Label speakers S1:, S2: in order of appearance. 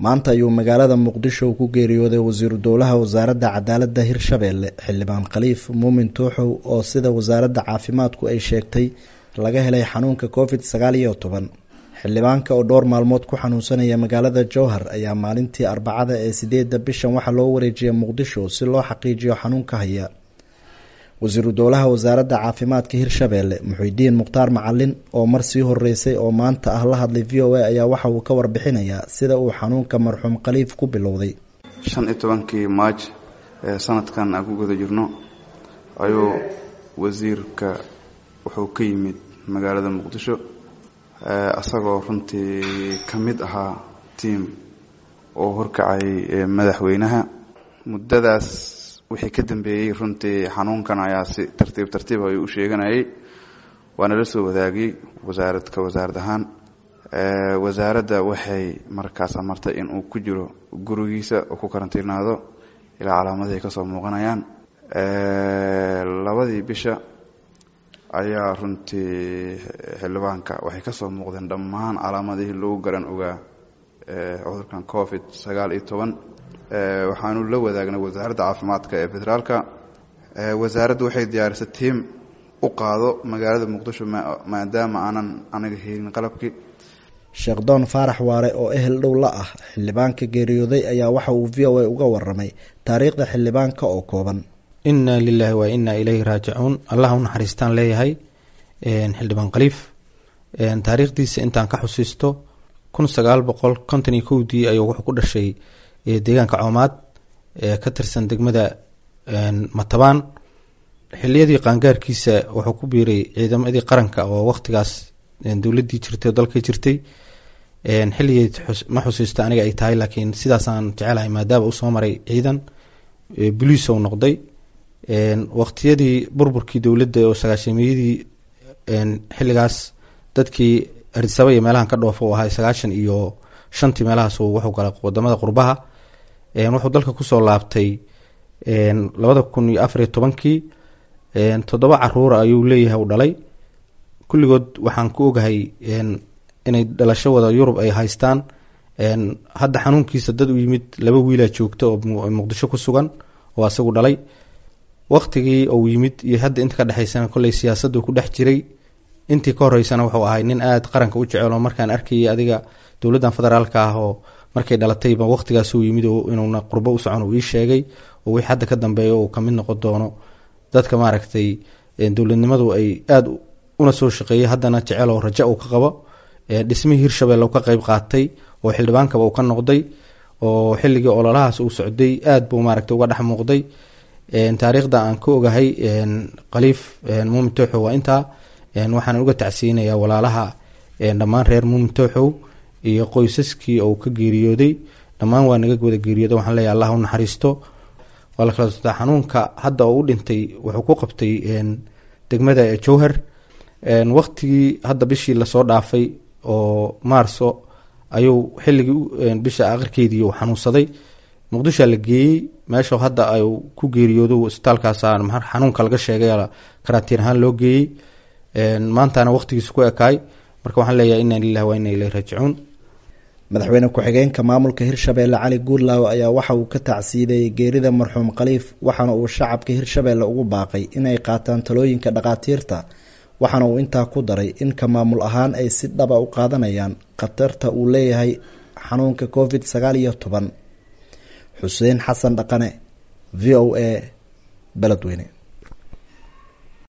S1: maanta ayuu magaalada muqdisho ku geeriyooday wasiiru dowlaha wasaaradda cadaaladda hirshabeelle xildhibaan khaliif muumin tuuxow oo sida wasaaradda caafimaadku ay sheegtay laga helay xanuunka covid sagaal iyo toban xildhibaanka oo dhowr maalmood ku xanuunsanaya magaalada jowhar ayaa maalintii arbacada ee sideedda bishan waxaa loo wareejiyay muqdisho si loo xaqiijiyo xanuunka haya wasiiru dowlaha wasaaradda caafimaadka hirshabeelle muxuudiin mukhtaar macalin oo mar sii horeysay oo maanta ah la hadlay v o a ayaa waxa uu ka warbixinayaa sida uu xanuunka marxuum khaliif ku bilowday
S2: shan iyo tobankii maaj ee sanadkan aan ku guda jirno ayuu wasiirka wuxuu ka yimid magaalada muqdisho isagoo runtii ka mid ahaa tiam oo horkacay madaxweynaha muddadaas wixii ka dambeeyey runtii xanuunkan ayaa si tartiib tartiib ayuu u sheeganayay waana la soo wadaagay wasaarad ka wasaarad ahaan wasaaradda waxay markaas amartay in uu ku jiro gurigiisa oo ku karantiinaado ilaa calaamadihi ka soo muuqanayaan labadii bisha ayaa runtii xildhibaanka waxay ka soo muuqdeen dhammaan calaamadihii lagu garan ogaa cudurkan covid sagaal iyo toban waxaanu la wadaagnay wasaaradda caafimaadka ee federaalka wasaaraddu waxay diyaarisay tiim u qaado magaalada muqdisho maadaama aanan aniga helin qalabkii
S1: sheekh doon faarax waare oo ehel dhow la ah xildhibaanka geeriyooday ayaa waxa uu v o a uga waramay taariikhda xildhibaanka oo kooban
S3: inna lilaahi wa inna ilayhi raajicuun allah u naxariistaan leeyahay xildhibaan khaliif taariikhdiisa intaan ka xusiisto kun sagaal boqol konton iyo kowdii ayuu wuxuu ku dhashay deegaanka coomaad ee ka tirsan degmada matabaan xiliyadii qaangaarkiisa wuxuu ku biiray ciidamadii qaranka oo waqtigaas dowladii jirtay oo dalka jirtay xilligeed ma xusiisto aniga ay tahay laakiin sidaasaan jecelahay maadaama uu soo maray ciidan boliis ou noqday waqtiyadii burburkii dowladda oo sagaashamiyadii xilligaas dadkii arisaba iyo meelahan ka dhoofa u ahay sagaashan iyo shantii meelahaas wuxuu galay wadamada qurbaha wuxuu dalka kusoo laabtay labada kun iyo afariyo tobankii toddoba caruura ayuu leeyahay u dhalay kulligood waxaan ku ogahay inay dhalasho wada yurub ay haystaan hadda xanuunkiisa dad u yimid laba wiilaa joogta oo muqdisho ku sugan oo asagu dhalay waqtigii uu yimid iyo hadda inta ka dhexeysana kolley siyaasaddu ku dhex jiray intii ka horeysana wuxuu ahay nin aada qaranka u jecel oo markaan arkayay adiga dowladdan federaalka ah oo markay dhalatayba waqtigaas uu yimid inuuna qurbo u socon uu ii sheegay oo wixii hadda ka dambeeya uu kamid noqon doono dadka maaragtay dowladnimadu ay aada una soo shaqeeyay haddana jecel oo raja uu ka qabo dhismihii hirshabelle ka qeyb qaatay oo xildhibaankaba uu ka noqday oo xilligii ololahaas uu socday aada buu maaragtay uga dhex muuqday taariikhda aan ka ogahay khaliif muumin tooxow waa intaa waxaan uga tacsiinayaa walaalaha dhammaan reer muumin tooxow iyo qoysaskii uu ka geeriyooday dhammaan waa naga wada geeriyooda waxaan leeyahay allah u naxariisto waa la kala sotaa xanuunka hadda oo u dhintay wuxuu ku qabtay degmada jowhar waqtigii hadda bishii lasoo dhaafay oo maarso ayuu xilligii bisha akhirkeedii uu xanuunsaday muqdishoa la geeyey meesha hadda ay ku geeriyoodo isbitaalkaas xanuunka laga sheegay karantiin ahaan loo geeyey maantana waqtigiisa ku ekaay marka waxaan leeyahay inna lilahi wa inna ilayhi raajicuun
S1: madaxweyne ku-xigeenka maamulka hirshabeelle cali guurlaaw ayaa waxa uu ka tacsiideeyey geerida marxuum khaliif waxaana uu shacabka hirshabeelle ugu baaqay inay qaataan talooyinka dhakhaatiirta waxaana uu intaa ku daray in ka maamul ahaan ay si dhaba u qaadanayaan khatarta uu leeyahay xanuunka covid sagaal iyo toban xuseen xasan dhaqane v o a beledweyne